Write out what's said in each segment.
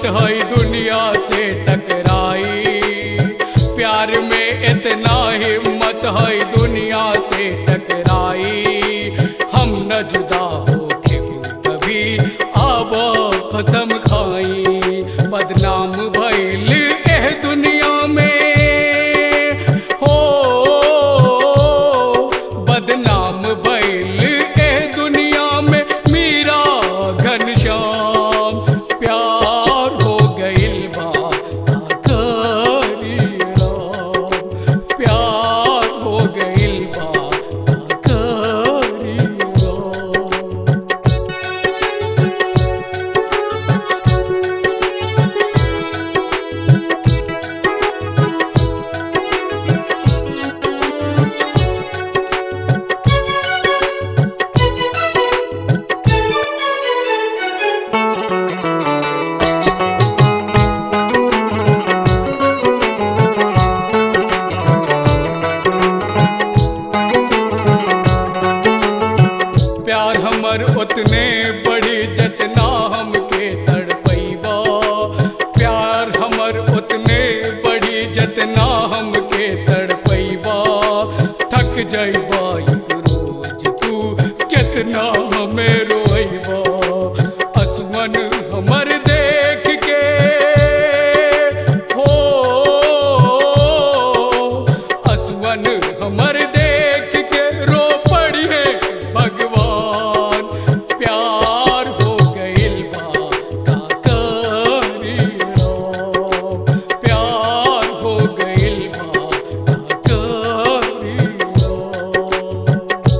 हिम्मत है दुनिया से टकराई प्यार में इतना हिम्मत है दुनिया से टकराई हम न जुदा हो कभी आब कसम खाई बदनाम भइल एह दुनिया में हो बदनाम भइल एह दुनिया में मीरा घनश्याम प्यार हो गइल बा का करी राम प्यार हो गइल बा का करी राम प्यार हमर उतने बड़ी जतना हमके तड़पैबा प्यार हमर उतने बड़ी जतना हमके तड़पैबा थक जाइबा एक रोज तू कितना हमें रोइबा असमन हमर देख के हो असवन हमर देख के रो पड़िए भगवान प्यार हो गइल बा का करी राम प्यार हो गइल बा का करी राम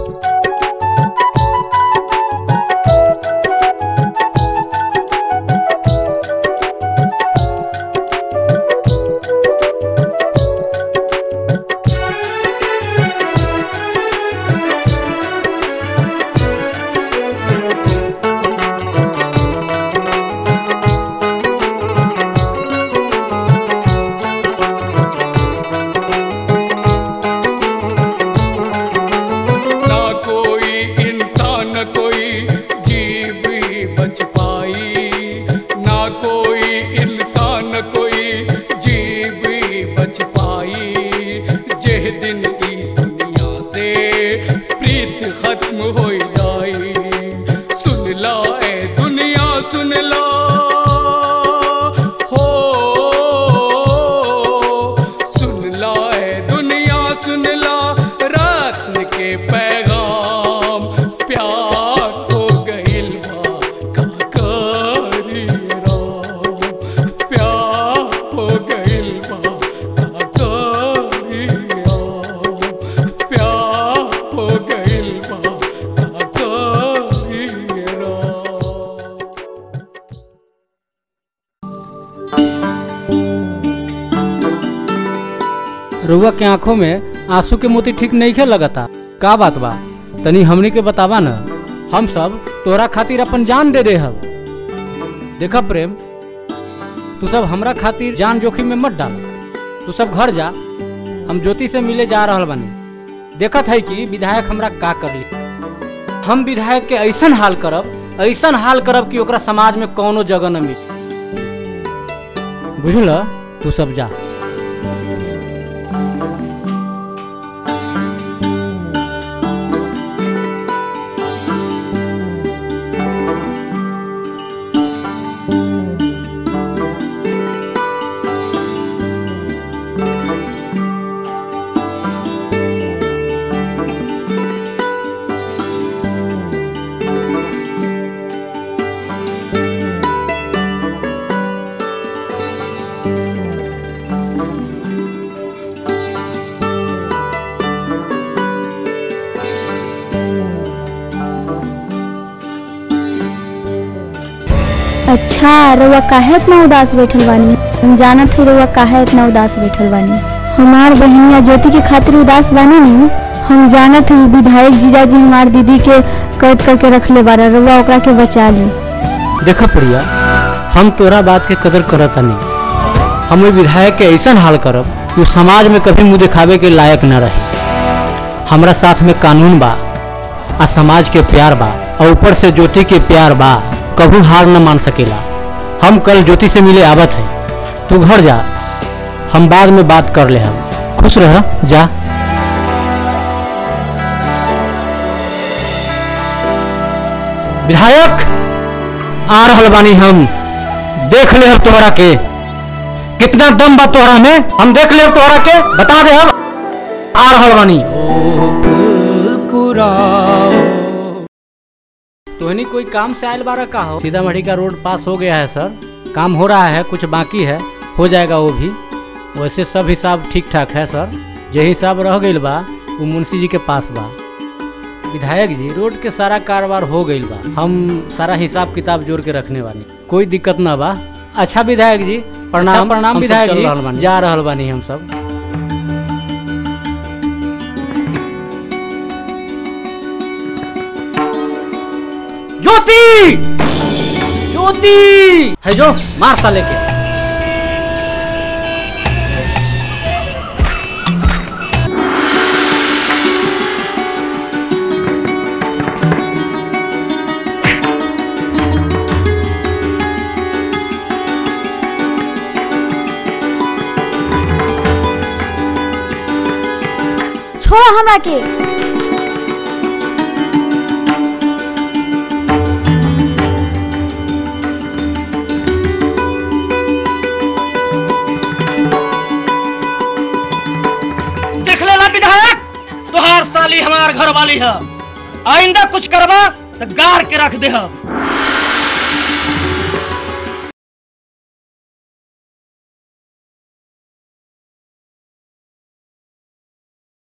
ना कोई इंसान कोई जीव ही बच पाई ना कोई इंसान कोई जीव ही बच पाई जेह दिन की दुनिया से प्रीत खत्म हो जाई सुन ला ए दुनिया सुन ला हो सुन ला ए दुनिया सुन ला रत्न के पैगाम प्यार हो गइल बा का करी राम प्यार हो गइल बा का करी राम प्यार हो गइल बा का करी राम रउआ के आंखों में आंसू के मोती ठीक नहीं खे लगता का बात बा तनी हमनी के बतावा न हम सब तोरा खातिर अपन जान दे दे हब देखा प्रेम तू सब हमरा खातिर जान जोखिम में मत डाल तू सब घर जा हम ज्योति से मिले जा रहल बानी देखत है कि विधायक हमरा का कर ली हम विधायक के ऐसन हाल करब ऐसन हाल करब कि ओकरा समाज में कौनो जगह न मिली बुझल तू सब जा अच्छा रउआ काहे इतना उदास बैठल बानी हम जानत हई रउआ काहे इतना उदास बैठल बानी हमार बहनिया ज्योति के खातिर उदास बानी नु हम जानत हई विधायक जीजाजी हमार दीदी के कैद करके रखले बारा रउआ ओकरा के बचा ली देखा प्रिया हम तोरा बात के कदर करत नहीं हम ओइ विधायक के ऐसन हाल करब कि उ समाज में कभी मुंह दिखावे के लायक न रहे हमरा साथ में कानून बा आ समाज के प्यार बा और ऊपर से ज्योति के प्यार बा कभी हार न मान सकेला हम कल ज्योति से मिले आवत है तू घर जा हम बाद में बात कर ले हम खुश रह जा विधायक आ रहल बानी हम देख ले हम तोहरा के कितना दम बा तोहरा में हम देख ले तोहरा के बता दे हम आ रहल बानी तोहनी कोई काम से आयल बारा का हो सीतामढ़ी का रोड पास हो गया है सर काम हो रहा है कुछ बाकी है हो जाएगा वो भी वैसे सब हिसाब ठीक ठाक है सर जे हिसाब रह गईल बा वो मुंशी जी के पास बा विधायक जी रोड के सारा कारोबार हो गईल बा हम सारा हिसाब किताब जोड़ के रखने वाली कोई दिक्कत ना बा अच्छा विधायक जी प्रणाम प्रणाम विधायक जी जा रहल बानी हम सब ज्योति ज्योति है जो मार साले के छोड़ो हमरा के देख लेला विधायक तोहार साली हमार घर वाली है आइंदा कुछ करबा तो गार के रख दे हम